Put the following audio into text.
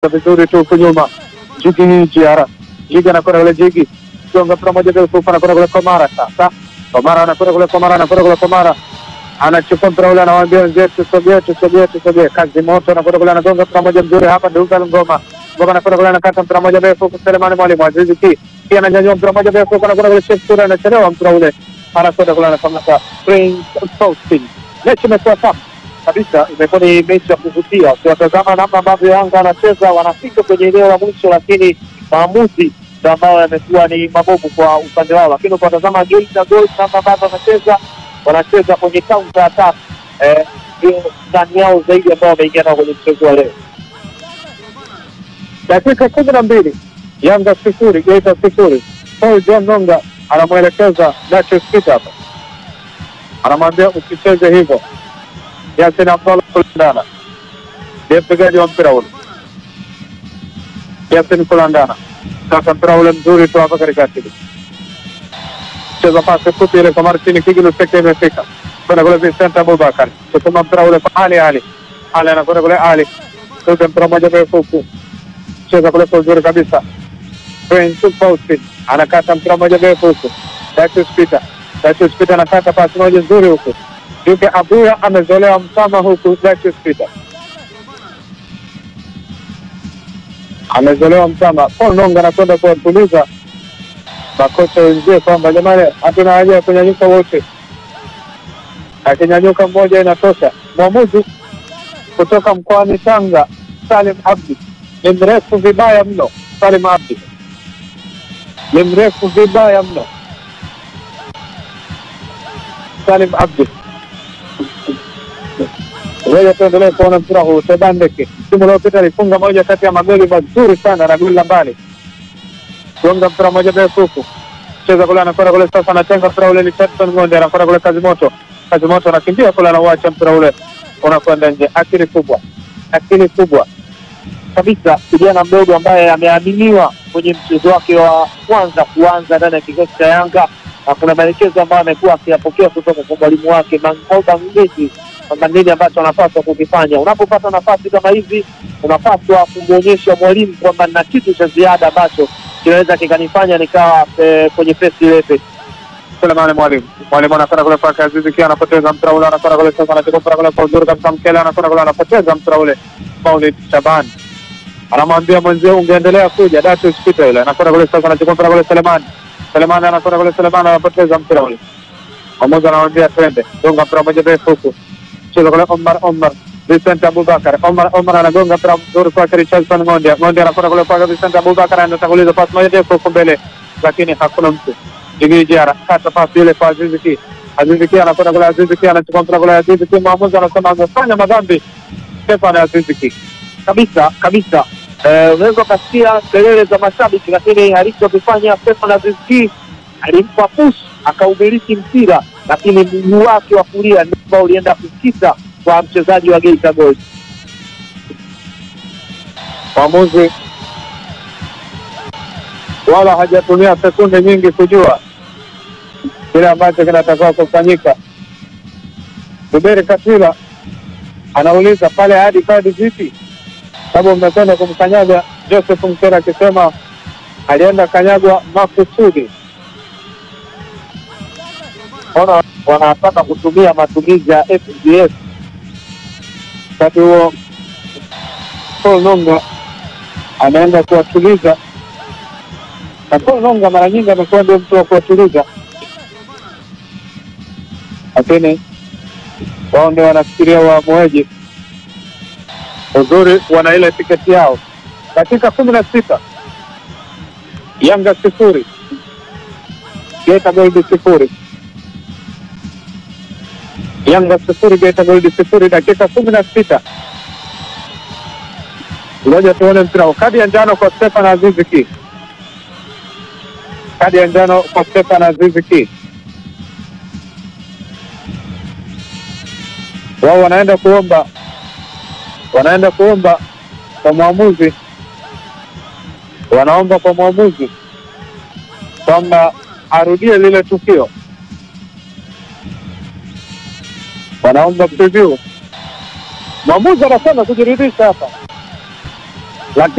vizuri tu huku nyuma. Jigi Jiara, Jigi anakwenda kule, Jigi gonga mpira moja ndefu, anakwenda kule Komara. Sasa Komara anakwenda kule, Komara anakwenda kule, Komara anachukua mpira ule, anawaambia wenzetu tusogee, tusogee, tusogee. Kazi moto anakwenda kule, anagonga mpira moja mzuri hapa, Dugal Ngoma Ngoma anakwenda kule, anakata mpira moja ndefu huku, Selemani Mwalimu Azizi Ki pia ananyanyua mpira moja ndefu huku, anakwenda kule, Sheikh Sura anachelewa mpira ule, anakwenda kule, anakamata Prince Faustin. Mechi imekuwa safi kabisa, imekuwa ni mechi ya kuvutia. Ukiwatazama namna ambavyo Yanga anacheza, wanafika kwenye eneo la mwisho, lakini maamuzi ndo ambayo yamekuwa ni mabovu kwa upande wao. Lakini ukiwatazama Geita Gold namna ambavyo wanacheza, wanacheza kwenye counter attack, eh, ndio ndani yao zaidi ambao wameingia nao kwenye mchezo wa leo. Dakika kumi na mbili Yanga sifuri Geita sifuri. Paul John Nonga anamwelekeza Dachus Peter hapa, anamwambia usicheze hivyo. Yasin Abdallah Kulandana ndiye mpigaji wa mpira ule. Yasin Kulandana sasa mpira ule mzuri tu hapa katikati, cheza pasi fupi ile kwa Martin Kigilu, sekta imefika kwenda kule Vincent Abubakar, kutuma mpira ule kwa Ali Ali Ali anakwenda kule Ali kuta mpira moja mrefu huku, cheza kule kwa uzuri kabisa. Prince Faustin anakata mpira moja mrefu huku, Datius Peter Datius Peter anakata pasi moja nzuri huku Duke Abuya amezolewa mtama huku Datius Peter amezolewa mtama. Paul Nonga anakwenda kuwatuliza makocha wenzie kwamba jamani, hatuna haja ya kunyanyuka wote, akinyanyuka mmoja inatosha. Mwamuzi kutoka mkoani Tanga Salim Abdi ni mrefu vibaya mno. Salim Abdi ni mrefu vibaya mno. Salim Abdi Ngoja tuendelee kuona mpira huu. Sedan Ndeke msimu uliopita alifunga moja kati ya magoli mazuri sana na goli la mbali, gonga mpira moja ndefu huku, cheza kule, anakwenda kule, sasa anatenga mpira ule, Richardson Ng'onde anakwenda kule, kazi moto, kazi moto anakimbia kule, anauacha mpira ule unakwenda nje. Akili kubwa, akili kubwa kabisa, kijana mdogo ambaye ameaminiwa kwenye mchezo wake wa kwanza kuanza ndani ya kikosi cha Yanga, na kuna maelekezo ambayo amekuwa akiyapokea kutoka kwa mwalimu wake Mangoba Mngezi kwamba nini ambacho anapaswa kukifanya. Unapopata nafasi kama hizi, unapaswa kumwonyesha mwalimu kwamba na kitu cha ziada ambacho kinaweza kikanifanya nikawa e, kwenye pesi lepe. Sulemani mwalimu mwalimu anakwenda kule kwa Azizi Ki anapoteza mpira ule, anakwenda kule sasa, anachukua mpira kule kwa uzuri kabisa, Mkele anakwenda kule, anapoteza mpira ule. Maulid Shaban anamwambia mwenzio, ungeendelea kuja. Datius Peter yule anakwenda kule sasa, anachukua mpira kule, Selemani Selemani anakwenda kule, Selemani anapoteza mpira ule. Mwamuzi anamwambia twende, gonga mpira moja ndefu huku cheza kule Omar Omar Vincent Abubakar Omar Omar anagonga mpira mzuri kwake Richardson Ng'ondia Ng'ondia anakwenda kule kwake Vincent Abubakar anatanguliza pasi moja ndefu huko mbele, lakini hakuna mtu. Jigiri Jiara kata pasi ile kwa Azizi Ki Azizi Ki anakwenda kule Azizi Ki anachukua mpira kule Azizi Ki, mwamuzi anasema amefanya madhambi Stefan Azizi Ki kabisa kabisa. Eh, unaweza ukasikia kelele za mashabiki, lakini alichokifanya Stefan Azizi Ki alimpa push akaumiliki mpira lakini mguu wake wa kulia ndio ulienda kukita kwa mchezaji wa Geita Gold. Mwamuzi wala hajatumia sekunde nyingi kujua kile ambacho kinatakiwa kufanyika. Zuberi Katila anauliza pale, hadi kadi vipi? Sababu mmekwenda kumkanyaga Joseph Mkera, akisema alienda kanyagwa makusudi ona wanataka kutumia matumizi ya FGS. Wakati huo Paul Nonga anaenda kuwatuliza, na Paul Nonga mara nyingi amekuwa ndio mtu wa kuwatuliza, lakini wao ndio wanafikiria waamuaji. Uzuri wana ile tiketi yao. Dakika kumi na sita Yanga sifuri Geita Gold sifuri Yanga sifuri Geita Gold sifuri, dakika kumi na sita. Ngoja tuone mpira huu. Kadi ya njano kwa Stefan Azizi Ki, kadi ya njano kwa Stefan Azizi Ki. Wao wanaenda kuomba, wanaenda kuomba kwa mwamuzi, wanaomba kwa mwamuzi kwamba arudie lile tukio wanaomba preview. Mwamuzi anasema kujiridhisha hapa, lakini